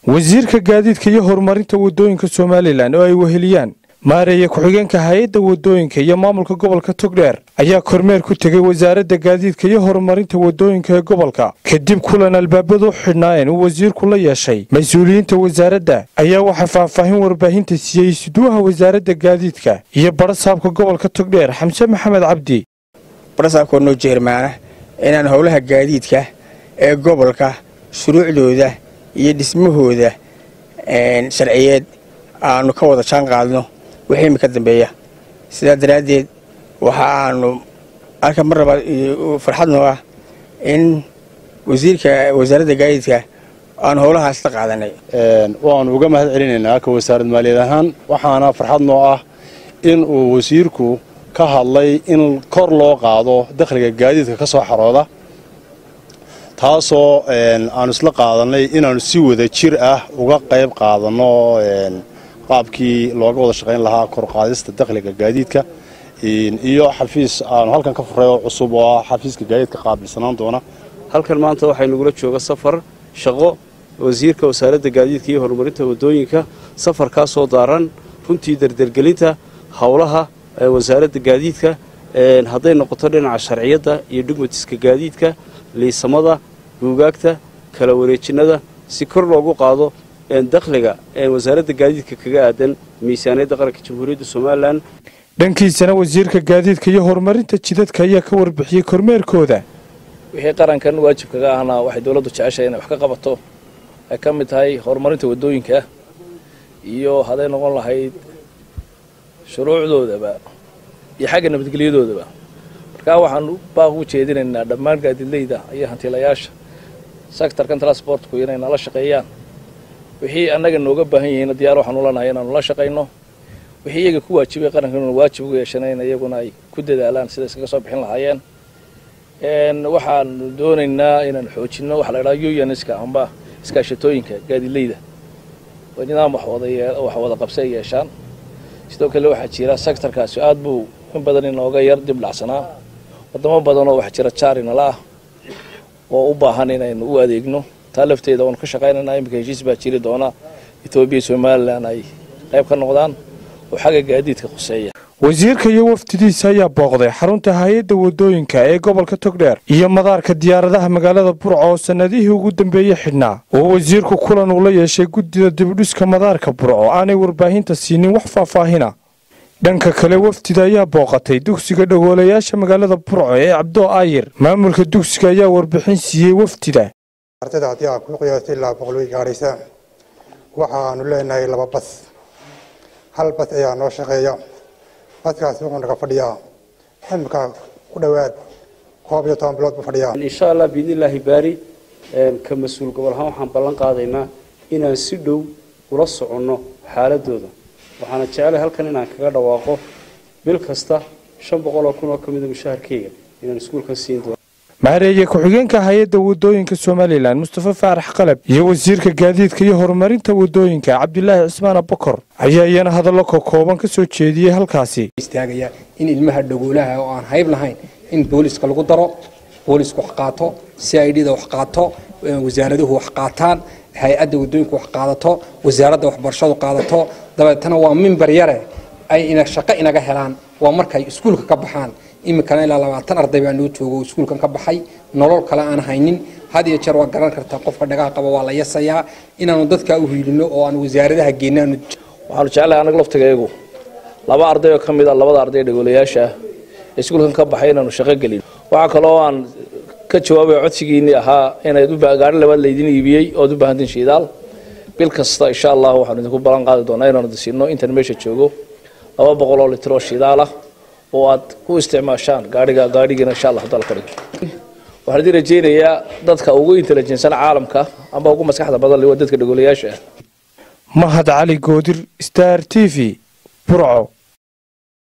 wasiirka gaadiidka iyo horumarinta waddooyinka somalilan oo ay weheliyaan maareeye ku-xigeenka hay-adda waddooyinka iyo maamulka gobolka togdheer ayaa kormeer ku tegay wasaaradda gaadiidka iyo horumarinta waddooyinka ee gobolka kadib kulan albaabadu u xidhnaayeen uu wasiirku la yeeshay mas-uuliyiinta wasaaradda ayaa waxaa faahfaahin warbaahinta siiyey suduwaha wasaaradda gaadiidka iyo barasaabka gobolka togdheer xamse maxamed cabdi barasaabkoo noo jeermaana inaan howlaha gaadiidka ee gobolka shuruucdooda iyo dhismahooda sharciyeed aanu ka wada jaan qaadno wixii imika dambeeya sidaa daraaddeed waxa aanu halka mar labaad farxad noo ah in wasiirka wasaaradda gaadiidka aanu howlahaas la qaadanay waanu uga mahad celinaynaa ka wasaarad maaliyad ahaan waxaana farxad noo ah in uu wasiirku ka hadlay in kor loo qaado dakhliga gaadiidka ka soo xarooda taasoo aanu isla qaadanay inaannu si wada jir ah uga qayb qaadanno qaabkii looga wada shaqayn lahaa korqaadista dakhliga gaadiidka iyo xafiis aanu halkan ka furay oo cusub oo ah xafiiska gaadiidka qaabilsanaan doona halkan maanta waxay nagula jooga safar shaqo wasiirka wasaaradda gaadiidka iyo horumarinta waddooyinka safarkaasoo daaran runtii dardergelinta howlaha wasaaradda gaadiidka hadday noqoto dhinaca sharciyadda iyo dhugmatiska gaadiidka liisamada buugaagta kala wareejinnada si kor loogu qaado dakhliga wasaaradda gaadiidka kaga aadan miisaaniyadda qaranka jamhuuriyadda somalilan dhankiisana wasiirka gaadiidka iyo horumarinta jidadka ayaa ka warbixiyey kormeerkooda wixii qarankan waajib kaga ahna waxay dowladdu jeceshahay inay wax ka qabato ay ka mid tahay horumarinta waddooyinka iyo hadday noqon lahayd shuruucdoodaba iyo xagga nabadgelyadoodaba markaa waxaan baaq u jeedinaynaa dhammaan gaadiidleyda iyo hantiilayaasha sectorkan transportku inay nala shaqeeyaan wixii annaga nooga baahan yihiin diyaar waxaan ulanahay inaanu la shaqayno wixii iyaga ku waajibay qarankan inu waajib ugu yeeshanayn iyaguna ay ku dadaalaan sida iskaga soo bixin lahaayeen waxaanu doonaynaa inaan xoojinno waxa la idhaha unska amba iskaashatooyinka gaadiidleyda oo nidaam wax wada qabsi ay yeeshaan sidoo kale waxaa jira sectorkaasi aad buu in badan inooga yar dib dhacsanaa wadamo badanoo waxaa jira jaarinala ah oo u baahan inaynu u adeegno taa lafteeda waanu ka shaqaynayna iminka heshiis baa jiri doona etoobiya somalilan ay qayb ka noqdaan oo xagga gaadiidka khuseeya wasiirka iyo wafdidiisa ayaa booqday xarunta hay-adda waddooyinka ee gobolka togdheer iyo madaarka diyaaradaha magaalada burco oo sannadihii ugu dambeeyey xidhnaa oo wasiirku kulan uu la yeeshay guddida dibudhiska madaarka burco aanay warbaahinta siinin wax faahfaahina dhanka kale wafdida ayaa booqatay dugsiga dhagoolayaasha magaalada burco ee cabdoo aayir maamulka dugsiga ayaa warbixin siiyey wafdida ardayda haddii aad ku qiyaastay ilaa boqol way gaadhaysa waxaanu leenahay laba bas hal bas ayaa noo shaqeeya baskaasi wuxuu naga fadhiyaa imika ku dhowaad koob iyo toban bilood buu fadhiyaa insha allah biidnillaahi baari ka mas-uul gobol ahaan waxaan ballan qaadaynaa inaan si dhow ula soconno xaaladooda waxaana jeclay halkan inaan kaga dhawaaqo bil kasta shan boqol oo kun oo ka mida mushaharkeyga inaan iskuulkan siin doono maareeye ku-xigeenka hay-adda waddooyinka somalilan mustafa faarax qalab iyo wasiirka gaadiidka iyo horumarinta waddooyinka cabdilaahi cismaan abakor ayaa iyana hadallo ka kooban ka soo jeediyey halkaasi istaagaya in ilmaha dhagoolaha oo aan hayb lahayn in booliska lagu daro boolisku wax qaato c i d da wax qaato wasaaraduhu wax qaataan hay-adda waddooyinku wax qaadato wasaaradda waxbarashadu qaadato dabeetana waa mimbar yare ay shaqo inaga helaan waa markay iskuulka ka baxaan iminkana ilaa labaatan arday baa noo joogo iskuulkan ka baxay nolol kale aan haynin had iyo jeer waa garan kartaa qofka dhagaa qaba waa la yasayaa inaanu dadkaa u hiilino oo aan wasaaradaha geenaanu waxaanu jeclahay anaga laftigayagu laba arday oo ka mid a labada arday dhagoolayaasha ah ee iskuulkan ka baxay inaanu shaqo gelin waxaa kaloo aan ka jawaabaya codsigiinii ahaa inayd gaari labaad laydin iibiyey ood u baahantiin shiidaal bil kasta insha allah waxaanu idinku ballan qaadi doonaa inaanu disiino intan meesha joogo laba boqol oo litir oo shidaal ah oo aad ku isticmaashaan gaaiga gaadhigiina insha allah hadal ka dhigo waxaan idin rajaynayaa dadka ugu intelijensan caalamka amba ugu maskaxda badan le waa dadka dhagoolayaasha ah mahad cali goodir star t v burco